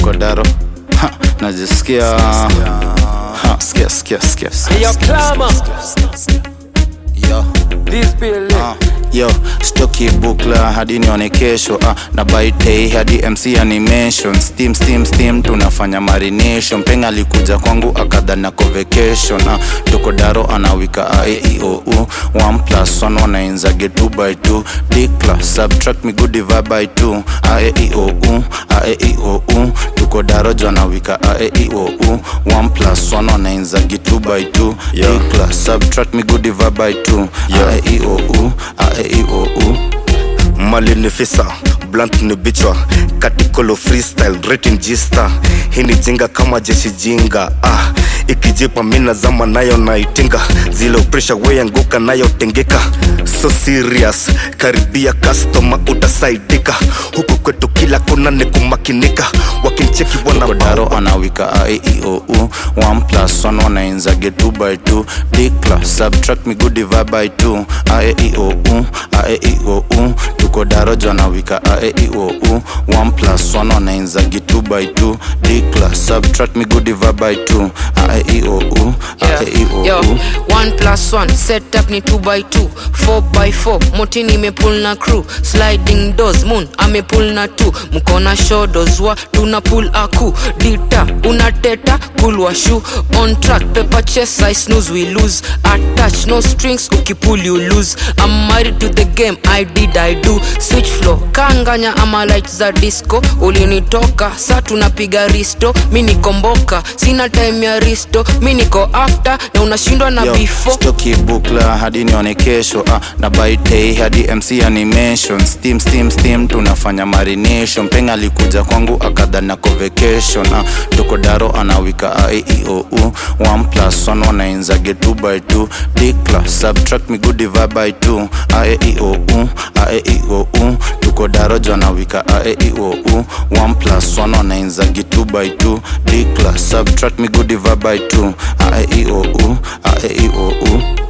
tuko daro ha, najisikia ha, sikia sikia sikia Hey, yo, clamor. yo This building. Ah, yo stoki bukla hadi nione kesho ah, na baitei hadi mc animation steam steam steam tunafanya marination penga alikuja kwangu akadhana ko vacation ah, tuko daro anawika aeiou 1 plus 1 wanainzage 2 by 2 dikla subtract me good divide by 2 aeiou aeiou tuko daro jo anawika aeiou 1 plus 1 wanainzage 2 by 2 Yeah. dikla subtract me good divide by 2 Yeah. aeiou aeiou mali ni fisa blunt ni bichwa katikolo freestyle rating gista hii ni jinga kama jeshi jinga ah ikijipa mina zama nayo naitinga zile presha weyanguka nayo tengeka so serious karibia customer utasaidika huku kwetu kila kona ni kumakinika wakincheki wana kodaro anawika aeiou 1 plus 1 wanainzage 2 by 2 dikla subtract me good divide by 2 aeiou aeiou tuko daro jo anawika aeiou 1 plus 1 wanainzage 2 by 2 dikla subtract me good divide by 2 aeiou Yeah. Yo, aeiou one plus one setup ni 2 by 2 4 by 4 motini imepul na crew sliding doors moon amepul na 2 mkona shodos wa tuna pull aku dita unateta kulwa shu on track paper chess i snooze we lose attach no strings ukipull you lose i'm married to the game i did i do switch flow kanganya ama light za disco ulinitoka sa tunapiga risto mi nikomboka sina time ya risto mi niko after na unashindwa na Yo, before stoki bukla hadi nione kesho ah, na baitei hadi mc animation steam steam steam tunafanya marination penga alikuja kwangu akadhana ko vacation ah, tuko daro anawika aeiou 1 plus 1 wanainzage 2 by 2 dikla subtract me good divide by 2 aeiou aeiou tuko daro jo anawika aeiou 1 plus 1 wanainzage 2 by 2 dikla subtract me good divide by 2 aeiou aeiou